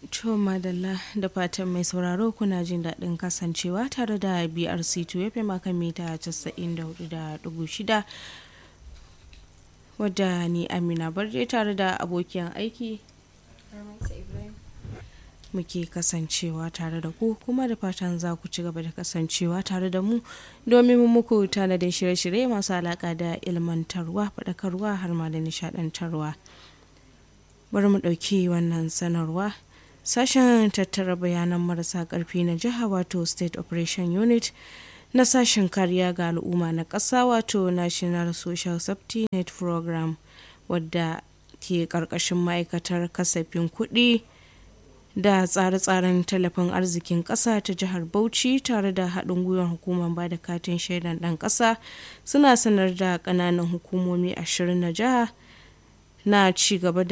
To madalla da fatan mai sauraro kuna jin daɗin kasancewa tare da BRC 2 FM akan mita 94.6 wadda ni Amina Barje tare da abokiyan aiki muke kasancewa tare da ku kuma da fatan za ku ci gaba da kasancewa tare da mu domin muku tanadin shirye-shirye masu alaƙa da ilmantarwa faɗakarwa har ma da nishaɗantarwa. Bari mu ɗauki wannan sanarwa. Sashen tattara bayanan marasa ƙarfi na jiha wato State Operation Unit na sashen kariya ga al'umma na ƙasa wato National Social Safety Net Program wadda ke ƙarƙashin ma'aikatar kasafin kuɗi da tsare-tsaren tallafin arzikin ƙasa ta jihar Bauchi tare da haɗin gwiwar hukumar ba da katin shaidan ɗan ƙasa suna sanar da ƙananan hukumomi ashirin na jiha na ci gaba da